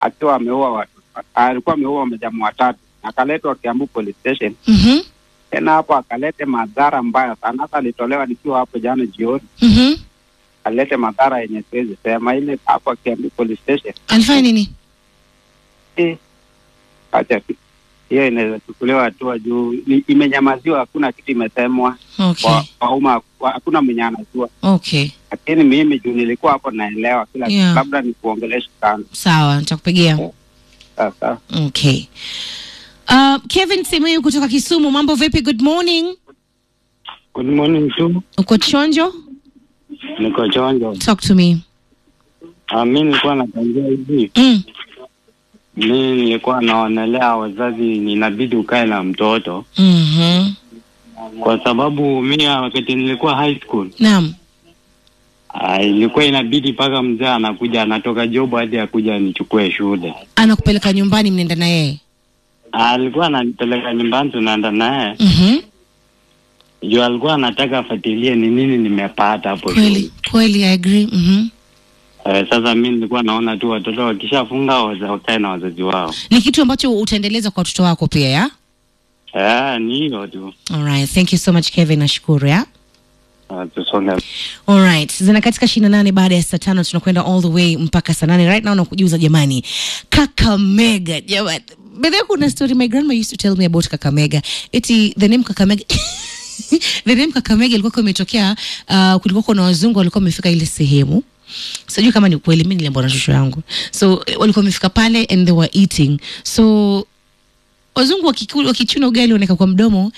akiwa ameua watu, alikuwa ameua majamaa watatu, akaletwa Kiambu police station. Mhm. Tena hapo akalete madhara mbaya sana, hata alitolewa nikiwa hapo jana jioni, Mhm. alete madhara yenye siwezi sema. Ile hapo Kiambu police station Alifanya nini? Eh, acha tu. hiyo inaweza chukuliwa hatua juu ni- imenyamaziwa, hakuna kitu imesemwa Okay. kwa kwa umma, kwa- hakuna mwenye anajua, Okay. lakini mimi juu nilikuwa hapo naelewa kila Yeah. kitu, labda ni kuongelesha sana Sawa, nitakupigia. sasa. Okay. Uh, Kevin Simiyu kutoka Kisumu, mambo vipi? Good morning. Good morning tu, Uko chonjo? niko chonjo. Talk to me. Ah, mi nilikuwa natangia hivi, Mm. mi nilikuwa naonelea wazazi, inabidi ukae na mtoto Mhm. kwa sababu mi wakati nilikuwa high school Naam. ah, ilikuwa inabidi mpaka mzee anakuja anatoka job hadi akuja nichukue shule. Anakupeleka nyumbani mnaenda na yeye. Ah, alikuwa ananipeleka nyumbani, tunaenda naye Mhm. juu alikuwa anataka afuatilie ni nini nimepata hapo shule. Kweli, kweli I agree. Mhm. Eh, sasa mi nilikuwa naona tu watoto wakishafunga waza- wakae na wazazi wao. Ni kitu ambacho utaendeleza kwa watoto wako pia, ya? Eh, ni hiyo tu. All right. Thank you so much Kevin, nashukuru, ya? Ah, tusonge Alright, zina katika ishirini na nane baada ya saa tano tunakwenda all the way mpaka saa nane right now nakujuza jamani, Kakamega jamani. But then kuna story my grandma used to tell me about Kakamega. Eti the name Kakamega the name Kakamega ilikuwa imetokea uh, kulikuwa kuna wazungu walikuwa wamefika ile sehemu sijui kama ni ukweli, mimi niliambiwa na shosho yangu, so eh, walikuwa wamefika pale and they were eating so wazungu wakiku- wakichuna ugali wanaweka kwa mdomo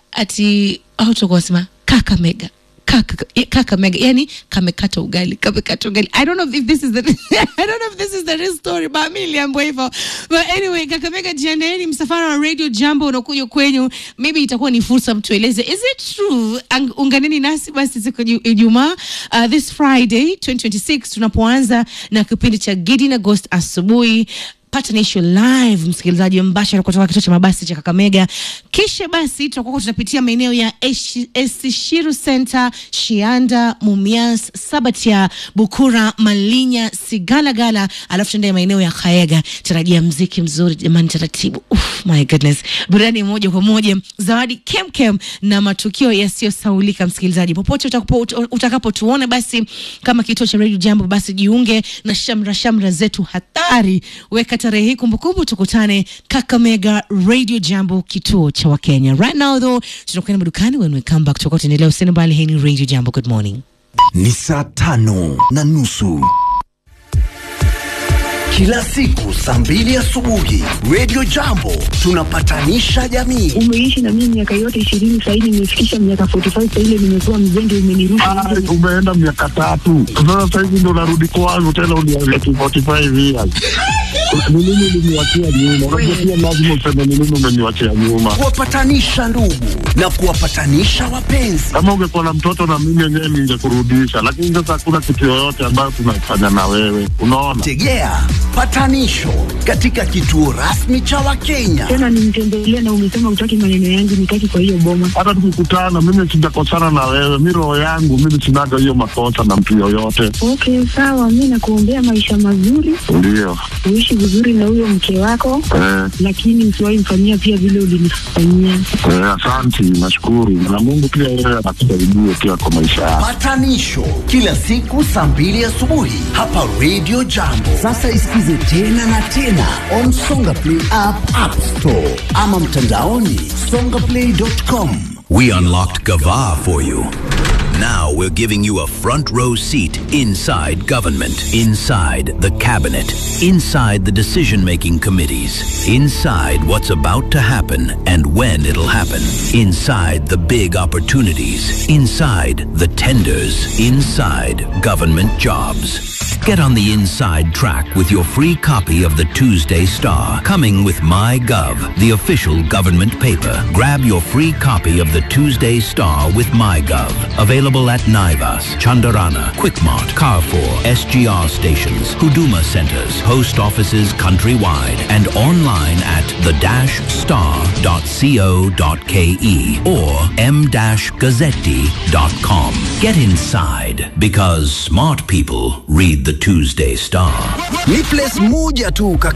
ati au toka wasema kakamega kaka kakamega yani kamekata ugali kamekata ugali i don't know if this is the i don't know if this is the real story but mimi niliambiwa hivyo but anyway kakamega jiandaeni msafara wa radio jambo unakuja kwenyu maybe itakuwa ni fursa mtueleze is it true Ang- unganeni nasi basi siku ya Ju- ijumaa uh, this friday 2026 tunapoanza na kipindi cha Gidi na Ghost asubuhi patanisho live msikilizaji mbashara kutoka kituo cha mabasi cha Kakamega. Kisha basi tutakuwa tunapitia maeneo ya Eshi- Esishiru Center, Shianda, Mumias, Sabatia, Bukura, Malinya, Sigalagala, alafu tuende maeneo ya Kaega. Tarajia mziki mzuri jamani, taratibu. Uf, my goodness, burudani moja kwa moja, zawadi kemkem na matukio yasiyosaulika. Msikilizaji popote utakapo ut- utakapotuona, basi kama kituo cha Radio Jambo, basi jiunge na shamra shamra zetu hatari. Weka tarehe hii kumbukumbu, tukutane Kakamega Radio Jambo, kituo cha Wakenya. Right now though, tunakwenda madukani. When we come back, tutakuwa tuendelea. Usiende mbali. Hii ni Radio Jambo. Good morning. ni saa tano na nusu kila siku saa mbili asubuhi Radio Jambo tunapatanisha jamii. umeishi na mimi miaka yote ishirini sahizi nimefikisha miaka 45 saile nimekuwa mzenge umenirusha Ah, umeenda miaka tatu sasa sahizi ndo narudi kwangu tena uniambia tu 45 years ni nini uliniwachia nyuma unajua pia lazima useme ni nini umeniwachia nyuma kuwapatanisha ndugu na kuwapatanisha wapenzi. kama ungekuwa na mtoto na mimi yenyewe ningekurudisha lakini sasa hakuna kitu yoyote ambayo tunafanya na wewe unaona Tegea patanisho katika kituo rasmi cha Wakenya. tena nimtembelea na umesema utaki maneno yangu nitaki kwa hiyo boma hata tukikutana mimi sijakosana na wewe mi roho yangu mimi sinaga hiyo makosa na mtu yoyote okay sawa mi nakuombea maisha mazuri ndio uishi vizuri na huyo mke wako eh, lakini usiwahi mfanyia pia vile ulinifanyia eh, asanti nashukuru na mungu pia yeye anakusaidie pia kwa maisha yako Patanisho kila siku saa mbili asubuhi hapa Radio Jambo. Sasa isikize tena na tena on Songa Play app, App Store ama mtandaoni songaplay.com. We unlocked Gava for you. Now we're giving you a front row seat inside government, inside the cabinet, inside the decision making committees, inside what's about to happen and when it'll happen, inside the big opportunities, inside the tenders, inside government jobs. Get on the inside track with your free copy of the Tuesday Star, coming with MyGov, the official government paper. Grab your free copy of the Tuesday Star with MyGov. Available at Naivas, Chandarana, Quickmart, Carrefour, SGR stations, Huduma centers, post offices countrywide, and online at the-star.co.ke or m-gazzetti.com. Get inside because smart people read the the Tuesday Star. Ni place moja tu